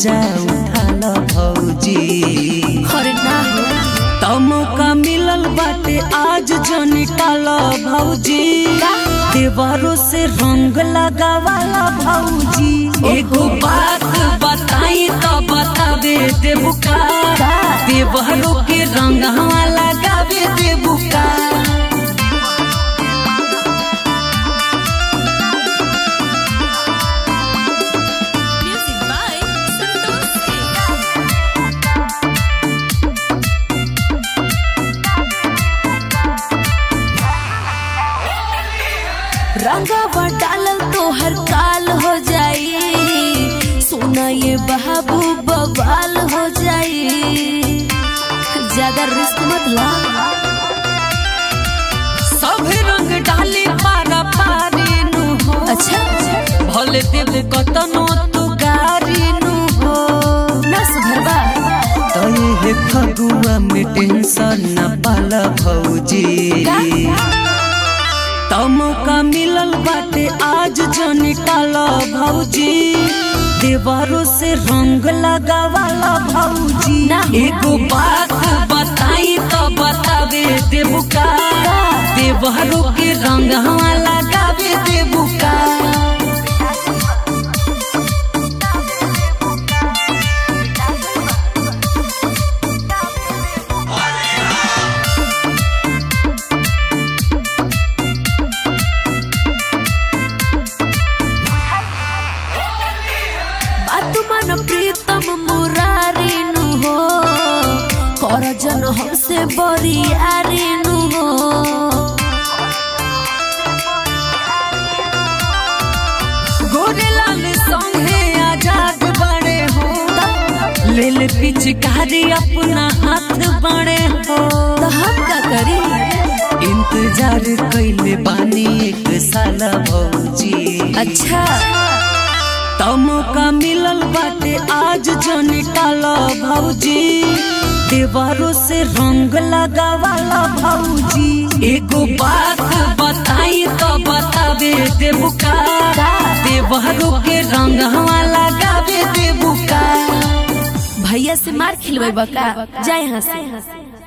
मजा उठाल भौजी अरे ना हो तमका मिलल बाटे आज जो निकाल भौजी देवरों से रंग लगावाला भौजी एगो बात बताई तो बतावे देबुका देवरों के रंग लगावे देबुका म्यूजिक बाय संतोष सिंह रंगवा डालल तो हर काल हो जाई सोना ये बाबू बवाल हो जाई ज्यादा रिस्क मत ला सब रंग डाली पारा पारी नु हो अच्छा भले देव कतनो तू गारी नु हो ना सुधरबा तय हे फगुआ में टेंशन न पाला भौजी तमका मिलल बाटे आज जो निकाल भौजी देवरों से रंग लगावाला भौजी ना। एगो बात बताई तो बतावे देबुका देवरों के रंग हवा लगावे देबुका बात मन प्रीतम मुरारी नु हो कर जन हमसे बरियारी नु हो गोरेलाल संगे आजाद बड़े हो लेल पिचकारी अपना हाथ बड़े हो तो हम का करी इंतजार कैले बानी एक साल भौजी अच्छा तमका मिलल बाटे आज जो निकाल भौजी देवरों से रंग लगावाला भौजी एगो बात बताई तो बतावे देबुका देवरों के रंग हवा लगावे देबुका भैया से मार खिलवे बका जाए यहाँ से